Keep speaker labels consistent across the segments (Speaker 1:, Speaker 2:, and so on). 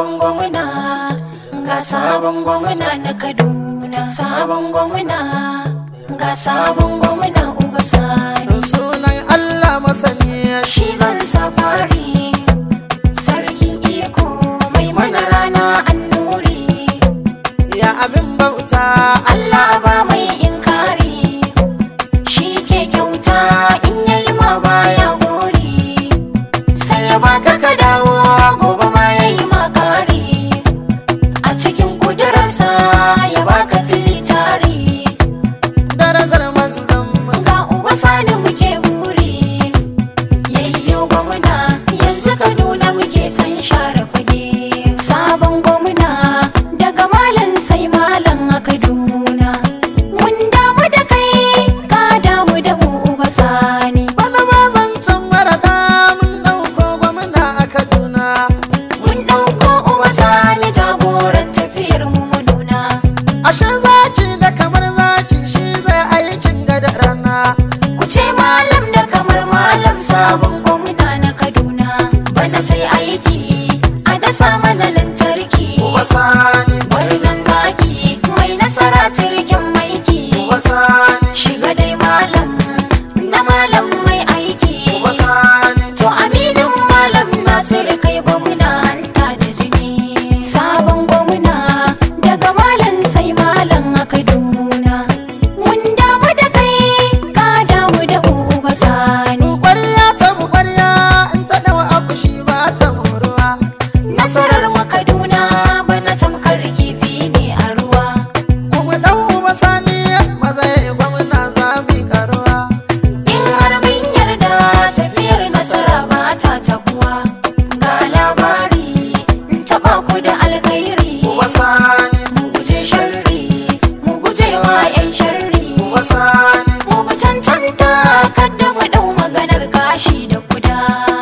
Speaker 1: sabon gwamna ga sabon gwamna na kaduna sabon gwamna ga sabon gwamna uba sani
Speaker 2: sunan Allah masani
Speaker 1: shi zan safari sarkin iko mai mana rana annuri
Speaker 2: ya abin bauta
Speaker 1: Allah ba mai inkari shi ke kyauta in yayi ma baya gori sai ya baka ka dawo gobe ma yayi ma kari a cikin kudurarsa ya baka tilitari
Speaker 2: darajar manzon mu
Speaker 1: ga uba sani muke buri yayyo gwamna yanzu kaduna muke san share fage sabon gwamna daga malam sai malam a kaduna mun damu da kai ka damu da mu uba sani
Speaker 2: bana ma zancen marata mun dauko gwamna a Kaduna
Speaker 1: mun ɗauko uba sani jagoran tafiyar mu mu nuna
Speaker 2: ashe zaki da kamar zaki shi zai aikin gada rana
Speaker 1: ku ce malam da kamar malam sabon gwamna na kaduna bana sai aiki a dasa mana lantarki
Speaker 2: wasani
Speaker 1: Gwarzon zaki mai nasara turken maiki
Speaker 2: wasani
Speaker 1: shiga dai malam na malam mai aiki
Speaker 2: wasani
Speaker 1: to aminin malam nasiru kai gwamna hanta da jini sabon gwamna daga malam sai malam a kaduna mun damu da kai ka damu da uba sani
Speaker 2: ƙwarya ta mu ƙwarya in ta dawa akushi ba ta moruwa
Speaker 1: nasarar mu kaduna bana tamkar kifi ne a ruwa
Speaker 2: kuma dan uba sani maza ya yi gwamna za mu yi karuwa
Speaker 1: In har mun yarda tafiyar nasara ba ta tabuwa ga labari in taɓa ku da alkhairi
Speaker 2: wasani
Speaker 1: mu guje sharri mu guje wa 'yan sharri
Speaker 2: wasani
Speaker 1: mu bi cancanta kadda mu ɗau maganar gashi da kuda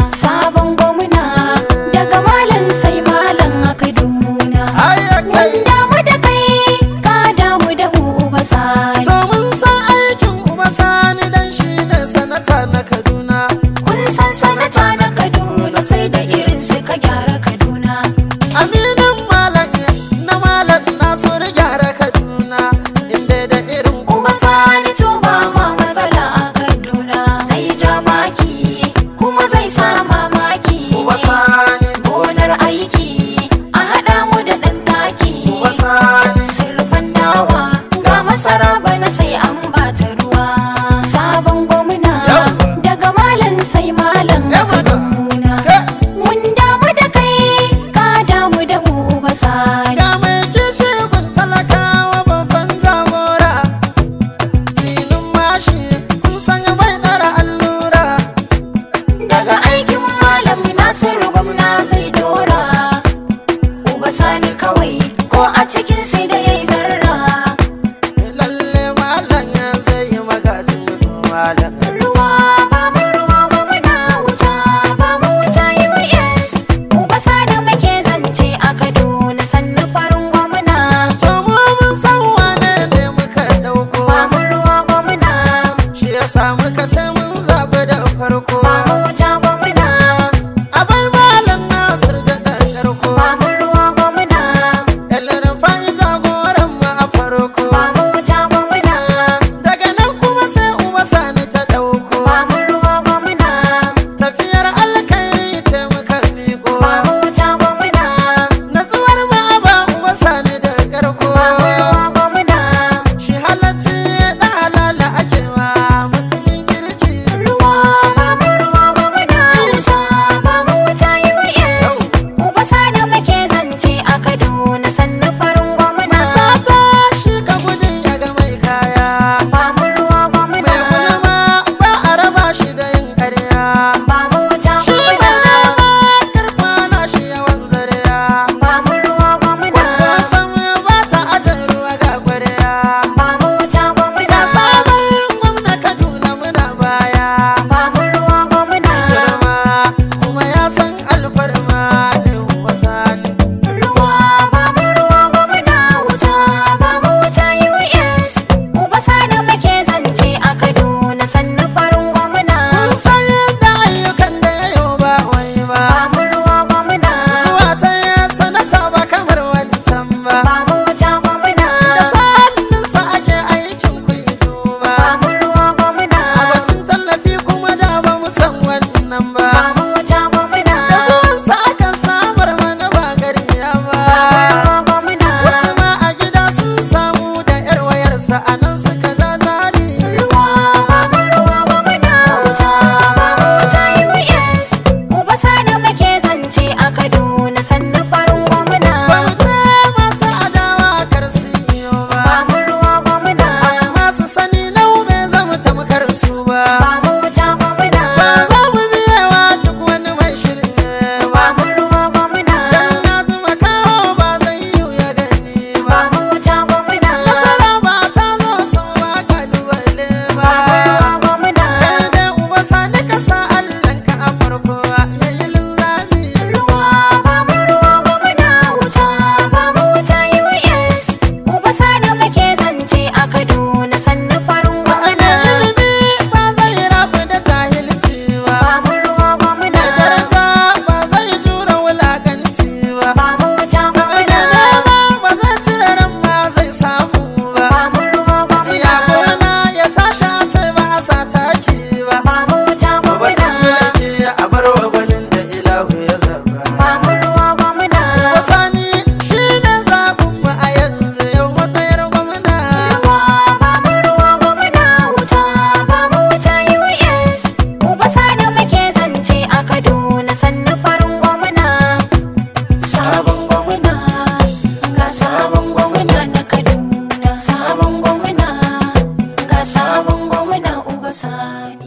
Speaker 1: sabon gwamna daga malam sai malam a kaduna
Speaker 2: ayyakai
Speaker 1: mun damu da kai ka damu da mu uba sani
Speaker 2: to mun san aikin uba sani dan shi ne sanata na kaduna
Speaker 1: Kun san sanata na Kaduna sai da irin su ka gyara Kaduna.
Speaker 2: aminin malam na malam na so da gyara kaduna inda da irin
Speaker 1: Uba sani to ba ma matsala a Kaduna. Zai ja maki kuma zai sa mamaki.
Speaker 2: uba sani
Speaker 1: Gonar aiki a haɗa mu da ɗan taki.
Speaker 2: uba sani
Speaker 1: Sirfan dawa ga masara bana sai an bata ruwa. Sabon gwamna
Speaker 2: Yawwa.
Speaker 1: daga malam sai malam a
Speaker 2: Yawwa.
Speaker 1: Kaduna.
Speaker 2: Ke,
Speaker 1: Mun damu da kai ka damu da mu uba sani.
Speaker 2: ga mai kishi gun talakawa babban jagora silin mashi kun sanya mai ɗara allura
Speaker 1: daga aikin malam nasiru gwamna zai dora uba sani kawai ko a cikin sai da yayi zarra
Speaker 2: lalle malam
Speaker 1: sani